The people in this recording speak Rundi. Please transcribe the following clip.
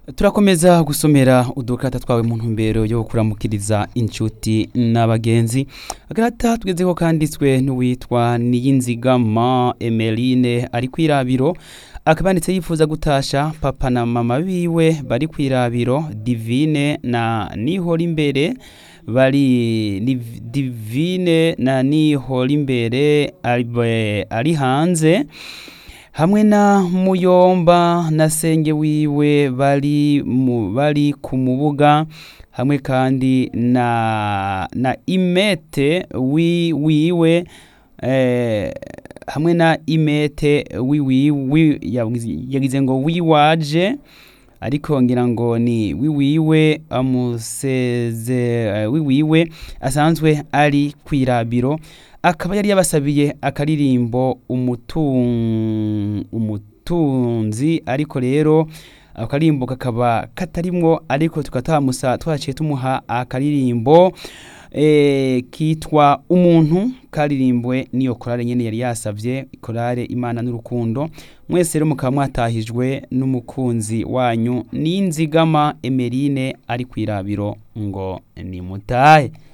turakomeza gusomera udukata twawe mu ntumbero yo kuramukiriza inshuti n'abagenzi agata tugezeho kanditswe n'uwitwa niyinzigama emeline ari kwirabiro akaba yanditse yifuza gutasha papa na mama biwe bari kwirabiro divine na nihora imbere bari ni divine na nihora imbere ari, ari hanze hamwe na muyomba na senge wiwe bari mu bari ku mubuga hamwe kandi na na imete wi wiwe eh, hamwe na imete wiwiwe yagize ngo wiwaje ariko ngira ngo ni wiwiwe amuseze uh, wiwiwe asanzwe ari kwirabiro akaba yari yabasabiye akaririmbo umutun umutunzi ariko rero ako karirimbo kakaba katarimwo ariko tukatamusa twaciye tumuha akaririmbo e, kitwa umuntu karirimbwe niyo korale nyene yari yasavye korale imana n'urukundo mwese rero mukaba mwatahijwe n'umukunzi wanyu n'inzigama emerine ari kwirabiro ngo nimutahe